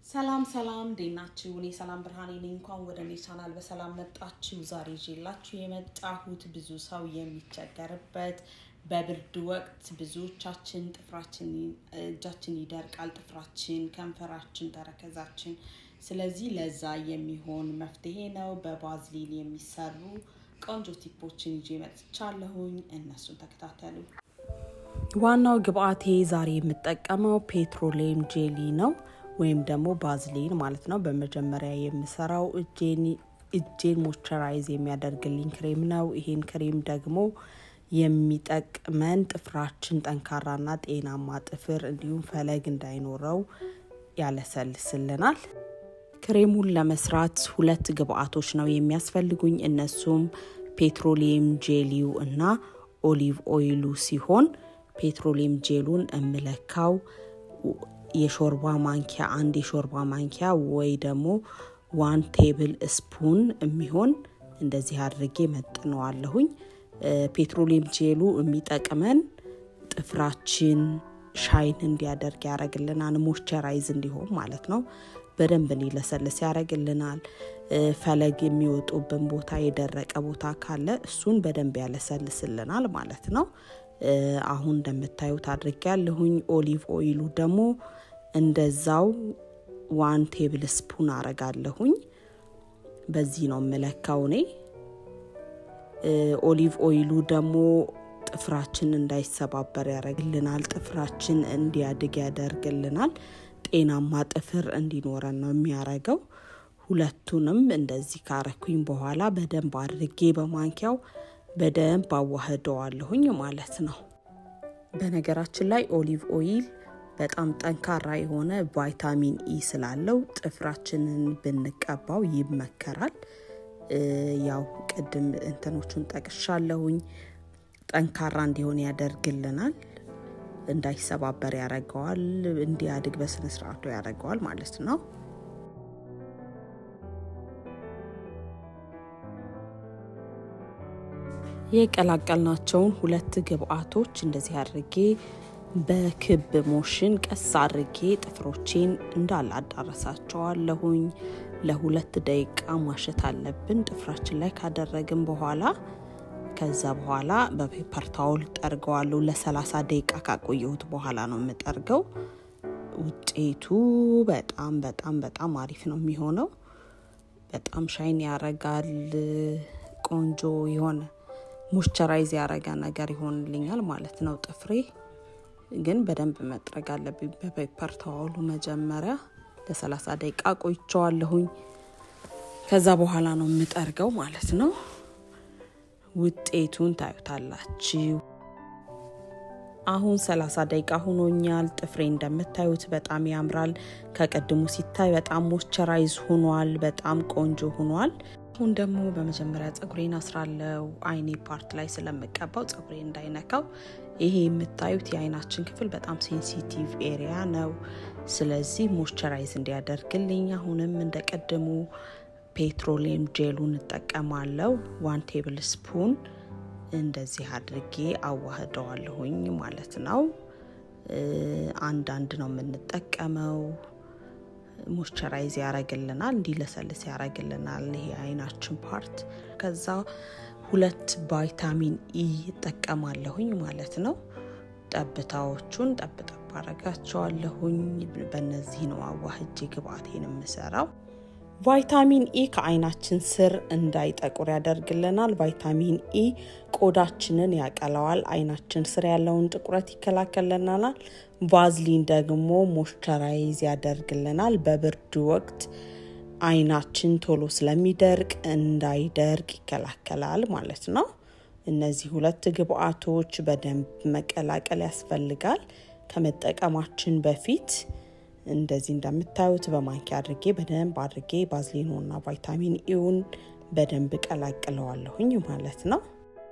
ሰላም ሰላም፣ እንዴት ናችሁ? እኔ ሰላም ብርሃኔ ነኝ። እንኳን ወደ እኔ ቻናል በሰላም መጣችሁ። ዛሬ ይዤላችሁ የመጣሁት ብዙ ሰው የሚቸገርበት በብርድ ወቅት ብዙዎቻችን ጥፍራችን እጃችን ይደርቃል፣ ጥፍራችን፣ ከንፈራችን፣ ተረከዛችን። ስለዚህ ለዛ የሚሆን መፍትሄ ነው። በባዝሊን የሚሰሩ ቆንጆ ቲፖችን ይዤ መጥቻለሁኝ። እነሱን ተከታተሉ። ዋናው ግብአቴ ዛሬ የምጠቀመው ፔትሮሌም ጄሊ ነው ወይም ደግሞ ባዝሊን ማለት ነው። በመጀመሪያ የምሰራው እጄን ሞይስቸራይዝ የሚያደርግልኝ ክሬም ነው። ይሄን ክሬም ደግሞ የሚጠቅመን ጥፍራችን ጠንካራና ጤናማ ጥፍር እንዲሁም ፈለግ እንዳይኖረው ያለሰልስልናል። ክሬሙን ለመስራት ሁለት ግብአቶች ነው የሚያስፈልጉኝ። እነሱም ፔትሮሊየም ጄሊው እና ኦሊቭ ኦይሉ ሲሆን ፔትሮሊየም ጄሉን እምለካው የሾርባ ማንኪያ አንድ የሾርባ ማንኪያ ወይ ደግሞ ዋን ቴብል ስፑን የሚሆን እንደዚህ አድርጌ መጥነዋለሁኝ። ፔትሮሊየም ጄሉ የሚጠቅመን ጥፍራችን ሻይን እንዲያደርግ ያደረግልናል። ሞይስቸራይዝ እንዲሆን ማለት ነው። በደንብ እንዲለሰልስ ያደረግልናል። ፈለግ የሚወጡብን ቦታ የደረቀ ቦታ ካለ እሱን በደንብ ያለሰልስልናል ማለት ነው። አሁን እንደምታዩት አድርጌ ያለሁኝ። ኦሊቭ ኦይሉ ደግሞ እንደዛው ዋን ቴብል ስፑን አረጋለሁኝ። በዚህ ነው የምለካው እኔ። ኦሊቭ ኦይሉ ደግሞ ጥፍራችን እንዳይሰባበር ያደርግልናል። ጥፍራችን እንዲያድግ ያደርግልናል። ጤናማ ጥፍር እንዲኖረን ነው የሚያረገው። ሁለቱንም እንደዚህ ካረኩኝ በኋላ በደንብ አድርጌ በማንኪያው በደንብ አዋህደዋለሁኝ ማለት ነው። በነገራችን ላይ ኦሊቭ ኦይል በጣም ጠንካራ የሆነ ቫይታሚን ኢ ስላለው ጥፍራችንን ብንቀባው ይመከራል። ያው ቅድም እንትኖቹን ጠቅሻለሁኝ። ጠንካራ እንዲሆን ያደርግልናል፣ እንዳይሰባበር ያደርገዋል፣ እንዲያድግ በስነስርዓቱ ያደርገዋል ማለት ነው። የቀላቀልናቸውን ሁለት ግብአቶች እንደዚህ አድርጌ በክብ ሞሽን ቀስ አድርጌ ጥፍሮቼን እንዳለ አዳረሳቸዋለሁኝ። ለሁለት ደቂቃ ማሸት አለብን ጥፍራችን ላይ ካደረግን በኋላ ከዛ በኋላ በፔፐር ታውል ጠርገዋለሁ። ለሰላሳ ደቂቃ ካቆየሁት በኋላ ነው የምጠርገው። ውጤቱ በጣም በጣም በጣም አሪፍ ነው የሚሆነው። በጣም ሻይን ያረጋል። ቆንጆ የሆነ ሞይስቸራይዝ ያረጋ ነገር ይሆንልኛል ማለት ነው። ጥፍሬ ግን በደንብ መጥረግ አለብኝ በፔፐር ታዋሉ መጀመሪያ ለሰላሳ ደቂቃ ቆይቸዋለሁኝ። ከዛ በኋላ ነው የምጠርገው ማለት ነው። ውጤቱን ታዩታላችሁ። አሁን ሰላሳ ደቂቃ ሆኖኛል። ጥፍሬ እንደምታዩት በጣም ያምራል። ከቀድሙ ሲታይ በጣም ሞይስቸራይዝ ሆኗል። በጣም ቆንጆ ሆኗል። አሁን ደግሞ በመጀመሪያ ፀጉሬን አስራለው። አይኔ ፓርት ላይ ስለምቀባው ፀጉሬ እንዳይነካው። ይሄ የምታዩት የአይናችን ክፍል በጣም ሴንሲቲቭ ኤሪያ ነው። ስለዚህ ሞይስቸራይዝ እንዲያደርግልኝ አሁንም እንደቀድሙ ፔትሮሊየም ጄሉን እጠቀማለው። ዋን ቴብል ስፑን እንደዚህ አድርጌ አዋህደዋለሁኝ ማለት ነው። አንዳንድ ነው የምንጠቀመው። ሞይስቸራይዝ ያረግልናል፣ እንዲለሰልስ ያረግልናል ይሄ አይናችን ፓርት። ከዛ ሁለት ቫይታሚን ኢ ይጠቀማለሁኝ ማለት ነው። ጠብታዎቹን ጠብጠብ አረጋቸዋለሁኝ። በእነዚህ ነው አዋህጄ ግብአቴን የምሰራው። ቫይታሚን ኢ ከአይናችን ስር እንዳይጠቁር ያደርግልናል። ቫይታሚን ኢ ቆዳችንን ያቀለዋል። አይናችን ስር ያለውን ጥቁረት ይከላከልልናል። ቫዝሊን ደግሞ ሞይስቸራይዝ ያደርግልናል። በብርድ ወቅት አይናችን ቶሎ ስለሚደርቅ እንዳይደርቅ ይከላከላል ማለት ነው። እነዚህ ሁለት ግብአቶች በደንብ መቀላቀል ያስፈልጋል ከመጠቀማችን በፊት እንደዚህ እንደምታዩት በማንኪያ አድርጌ በደንብ አድርጌ ባዝሊኖና ቫይታሚን ኢውን በደንብ ቀላቅለዋለሁኝ ማለት ነው።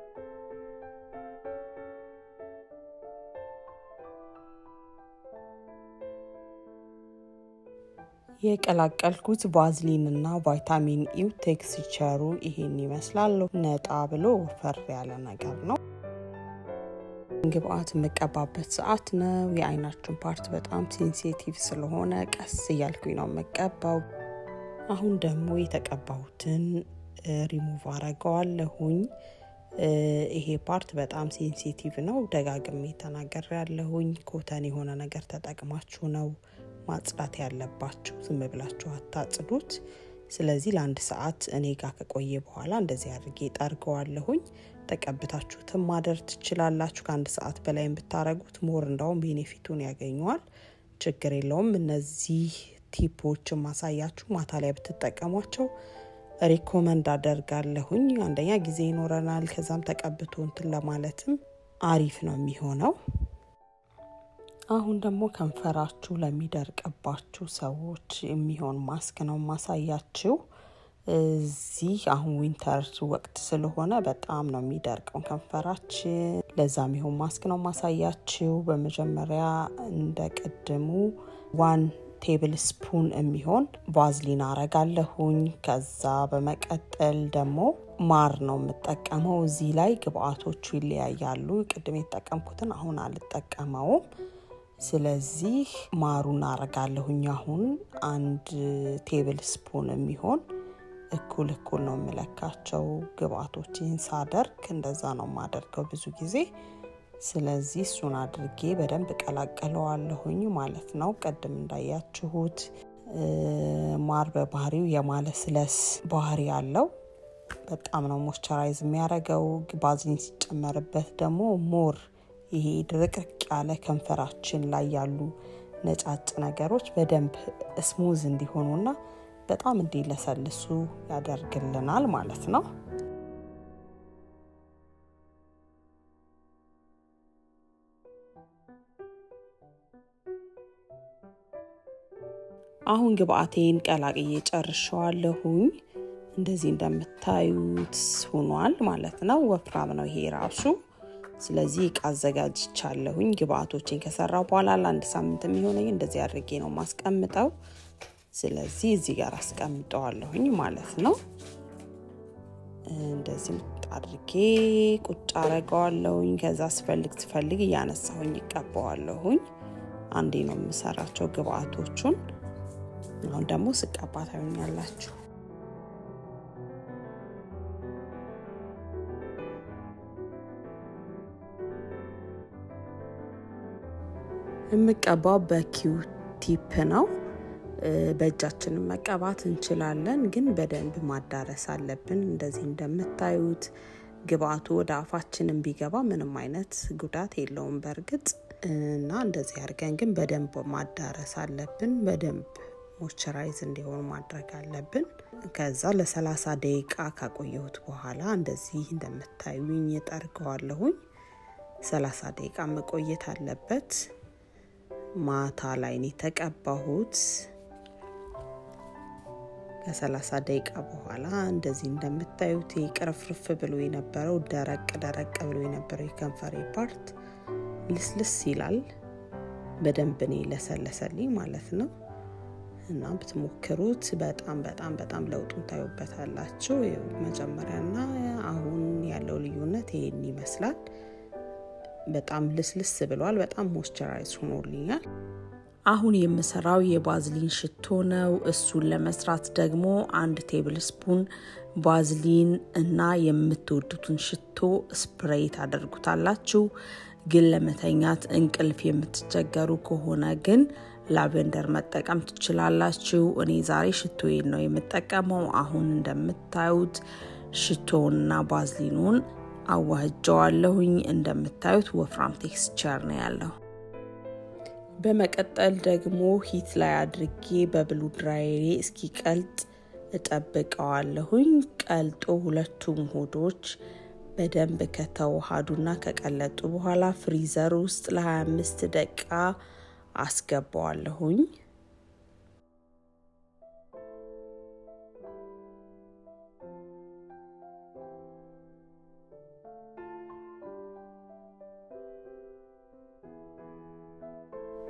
የቀላቀልኩት ቫዝሊንና ቫይታሚን ኢው ቴክስቸሩ ይሄን ይመስላል። ነጣ ብሎ ወፈር ያለ ነገር ነው። ግብአት የምቀባበት ሰዓት ነው። የአይናችን ፓርት በጣም ሴንሲቲቭ ስለሆነ ቀስ እያልኩኝ ነው የምቀባው። አሁን ደግሞ የተቀባሁትን ሪሙቭ አረገዋለሁኝ። ይሄ ፓርት በጣም ሴንሲቲቭ ነው። ደጋግሜ ተናገር ያለሁኝ ኮተን የሆነ ነገር ተጠቅማችሁ ነው ማጽዳት ያለባችሁ። ዝም ብላችሁ አታጽዱት። ስለዚህ ለአንድ ሰዓት እኔ ጋር ከቆየ በኋላ እንደዚህ አድርጌ ጠርገዋለሁኝ። ተቀብታችሁትም ማደር ትችላላችሁ። ከአንድ ሰዓት በላይ ብታረጉት ሞር እንዳውም ቤኔፊቱን ያገኘዋል። ችግር የለውም። እነዚህ ቲፖችን ማሳያችሁ ማታ ላይ ብትጠቀሟቸው ሪኮመንድ አደርጋለሁኝ። አንደኛ ጊዜ ይኖረናል። ከዛም ተቀብቶ እንትን ለማለትም አሪፍ ነው የሚሆነው። አሁን ደግሞ ከንፈራችሁ ለሚደርቅባችሁ ሰዎች የሚሆን ማስክ ነው ማሳያችሁ። እዚህ አሁን ዊንተር ወቅት ስለሆነ በጣም ነው የሚደርቀው ከንፈራችን። ለዛ የሚሆን ማስክ ነው ማሳያችሁ። በመጀመሪያ እንደ ቅድሙ ዋን ቴብል ስፑን የሚሆን ቫዝሊን አረጋለሁኝ። ከዛ በመቀጠል ደግሞ ማር ነው የምጠቀመው። እዚህ ላይ ግብአቶቹ ይለያያሉ። ቅድም የተጠቀምኩትን አሁን አልጠቀመውም። ስለዚህ ማሩን አረጋለሁኝ። አሁን አንድ ቴብል ስፑን የሚሆን እኩል እኩል ነው የምለካቸው ግብአቶችን ሳደርግ እንደዛ ነው የማደርገው ብዙ ጊዜ። ስለዚህ እሱን አድርጌ በደንብ ቀላቀለዋለሁኝ ማለት ነው። ቅድም እንዳያችሁት ማር በባህሪው የማለስለስ ባህሪ አለው። በጣም ነው ሞይስቸራይዝ የሚያደርገው። ባዝሊን ሲጨመርበት ደግሞ ሞር ይሄ ድርቅርቅ ያለ ከንፈራችን ላይ ያሉ ነጫጭ ነገሮች በደንብ ስሙዝ እንዲሆኑና በጣም እንዲለሰልሱ ያደርግልናል ማለት ነው። አሁን ግብአቴን ቀላቅዬ ጨርሸዋለሁኝ። እንደዚህ እንደምታዩት ሆኗል ማለት ነው። ወፍራም ነው ይሄ ራሱ። ስለዚህ እቃ አዘጋጅቻለሁኝ። ግብአቶችን ከሰራው በኋላ ለአንድ ሳምንት የሚሆነኝ እንደዚህ አድርጌ ነው ማስቀምጠው። ስለዚህ እዚህ ጋር አስቀምጠዋለሁኝ ማለት ነው። እንደዚህ አድርጌ ቁጭ አረገዋለሁኝ። ከዛ ስፈልግ ስፈልግ እያነሳሁኝ ይቀባዋለሁኝ። አንዴ ነው የምሰራቸው ግብአቶቹን። አሁን ደግሞ ስቀባ ታዩኛላችሁ። የምቀባው በኪው ቲፕ ነው። በእጃችንን መቀባት እንችላለን፣ ግን በደንብ ማዳረስ አለብን። እንደዚህ እንደምታዩት ግብአቱ ወደ አፋችንን ቢገባ ምንም አይነት ጉዳት የለውም በእርግጥ እና እንደዚህ አድርገን ግን በደንብ ማዳረስ አለብን። በደንብ ሞይስቸራይዝ እንዲሆን ማድረግ አለብን። ከዛ ለሰላሳ ደቂቃ ካቆየሁት በኋላ እንደዚህ እንደምታዩኝ እጠርገዋለሁኝ። ሰላሳ ደቂቃ መቆየት አለበት። ማታ ላይ ነው የተቀባሁት። ከሰላሳ ደቂቃ በኋላ እንደዚህ እንደምታዩት ቅርፍርፍ ብሎ የነበረው ደረቅ ደረቅ ብሎ የነበረው የከንፈሬ ፓርት ልስልስ ይላል። በደንብ ነው ለሰለሰልኝ ማለት ነው። እና ብትሞክሩት በጣም በጣም በጣም ለውጡን ታዩበታላችሁ። መጀመሪያና አሁን ያለው ልዩነት ይሄን ይመስላል። በጣም ልስልስ ብሏል። በጣም ሞይስቸራይዝ ሆኖልኛል። አሁን የምሰራው የባዝሊን ሽቶ ነው። እሱን ለመስራት ደግሞ አንድ ቴብል ስፑን ባዝሊን እና የምትወዱትን ሽቶ ስፕሬይ ታደርጉታላችሁ። ግን ለመተኛት እንቅልፍ የምትቸገሩ ከሆነ ግን ላቬንደር መጠቀም ትችላላችሁ። እኔ ዛሬ ሽቶዬን ነው የምጠቀመው። አሁን እንደምታዩት ሽቶውንና ባዝሊኑን አዋህጀዋለሁኝ። እንደምታዩት ወፍራም ቴክስቸር ነው ያለው። በመቀጠል ደግሞ ሂት ላይ አድርጌ በብሉ ድራይሬ እስኪቀልጥ እጠብቀዋለሁኝ። ቀልጦ ሁለቱም ሆዶች በደንብ ከተዋሃዱና ከቀለጡ በኋላ ፍሪዘር ውስጥ ለ25 ደቂቃ አስገባዋለሁኝ።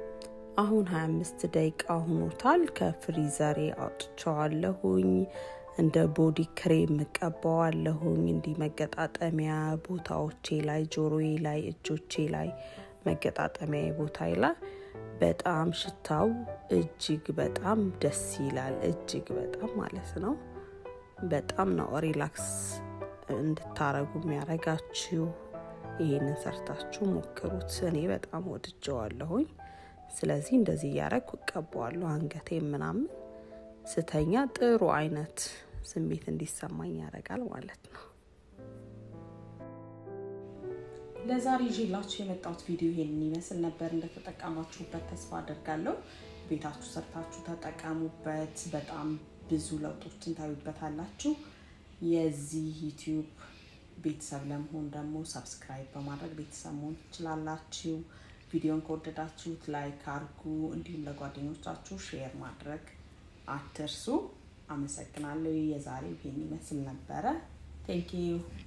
አሁን 25 ደቂቃ ሆኖታል። ከፍሪዘሬ አውጥቸዋለሁኝ። እንደ ቦዲ ክሬም እቀባዋለሁኝ። እንዲህ መገጣጠሚያ ቦታዎቼ ላይ፣ ጆሮዬ ላይ፣ እጆቼ ላይ መገጣጠሚያ ቦታ ላይ በጣም ሽታው እጅግ በጣም ደስ ይላል። እጅግ በጣም ማለት ነው። በጣም ነው ሪላክስ እንድታረጉ የሚያረጋችሁ። ይህንን ሰርታችሁ ሞክሩት። እኔ በጣም ወድጀዋለሁኝ። ስለዚህ እንደዚህ እያረግኩ እቀባዋለሁ። አንገቴ ምናምን ስተኛ ጥሩ አይነት ስሜት እንዲሰማኝ ያደርጋል ማለት ነው። ለዛሬ ይዤላችሁ የመጣሁት ቪዲዮ ይሄንን ይመስል ነበር። እንደተጠቀማችሁበት ተስፋ አደርጋለሁ። ቤታችሁ ሰርታችሁ ተጠቀሙበት። በጣም ብዙ ለውጦችን ታዩበታላችሁ። የዚህ ዩቲዩብ ቤተሰብ ለመሆን ደግሞ ሰብስክራይብ በማድረግ ቤተሰብ መሆን ትችላላችሁ። ቪዲዮን ከወደዳችሁት ላይክ አርጉ፣ እንዲሁም ለጓደኞቻችሁ ሼር ማድረግ አትርሱ። አመሰግናለሁ። የዛሬው ይሄን ይመስል ነበረ። ቴንኪዩ